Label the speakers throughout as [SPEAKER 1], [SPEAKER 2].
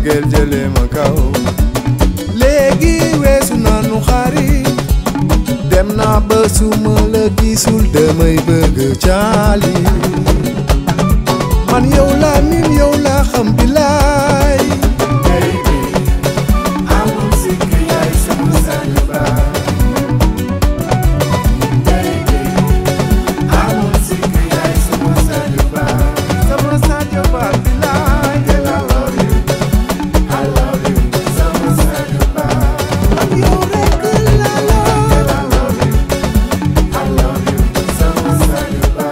[SPEAKER 1] mbëggeel jëlee ma kaw léegi weesu nanu xarit dem naa ba suma la gisul damay bëgg caali man yow laa min yow laa xam bilaay
[SPEAKER 2] amul sikk yaay sama sang ba amul sikk yaay sama sang ba
[SPEAKER 1] sama Sadio Ba bilaay
[SPEAKER 2] I love you I love you sama sang ba
[SPEAKER 1] ak yow rekk laa la
[SPEAKER 2] I love you I love you sama sang ba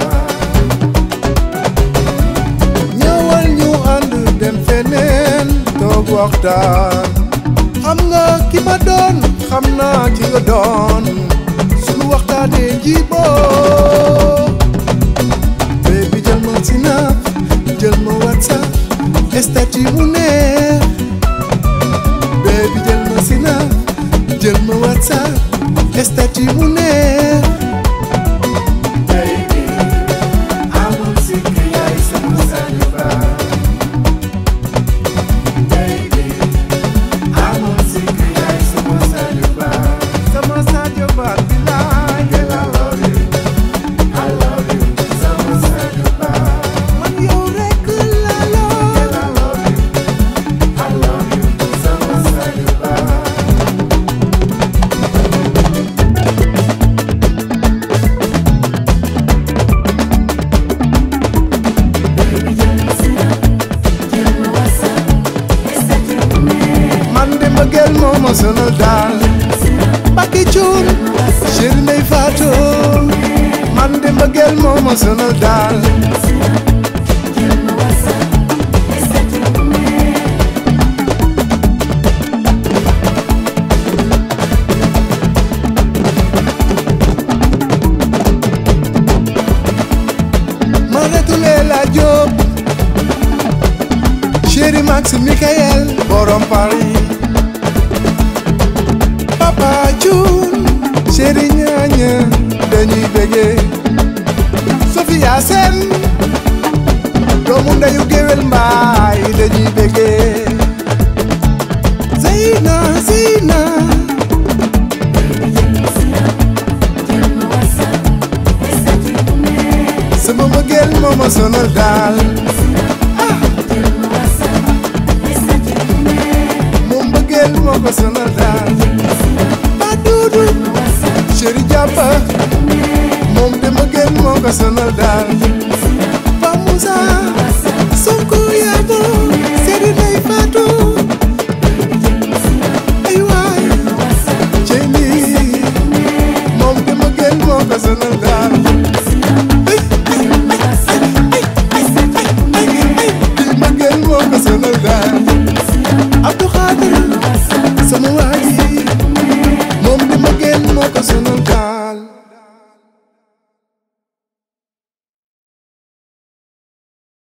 [SPEAKER 1] ñëwal ñu ànd dem feneen toog waxtaan xam nga ki ma doon xam naa ki nga doon sunu waxtaanee jiboo baby jël ma sinap jël ma whatsapp statut mu neex baby jël ma sinap jël ma whatsapp statut mu neex
[SPEAKER 2] baby amul sikk yaay sama sang ba baby amul sikk yaay sama sang ba
[SPEAKER 1] sama Sadio Ba bilaay
[SPEAKER 2] I love you I love you sama sang ba
[SPEAKER 1] man yow rekk laa la
[SPEAKER 2] I love you I love you sama sang ba
[SPEAKER 1] man de mbëggeel moo ma sonal daal Mbacke Cuun chéri Ndey Faatu man de mbëggeel moo ma sonal daal ma retulee la Jóob chéri Max Michael borom Paris Papa Cuun chéri ñaaña dañuy bëggee Sofia Sen doomu ndeyu géwél mbaay dañuy bëggee Zeyna Zeyna sama mbëggeel moo ma sonal daal moom mbëggeel moo ko sonal daal ba duudu chéri jàppa moom de mbëggeel moo ko sonal daal ba Moussa Sonko yaabo chéri Ndey Faatu ay waay cey lii moom de mbëggeel moo ko sonal daal di mbëggeel moo ko sonal daal Abdou Khadir sama waa ji moom de mbëggeel moo ko sonal daal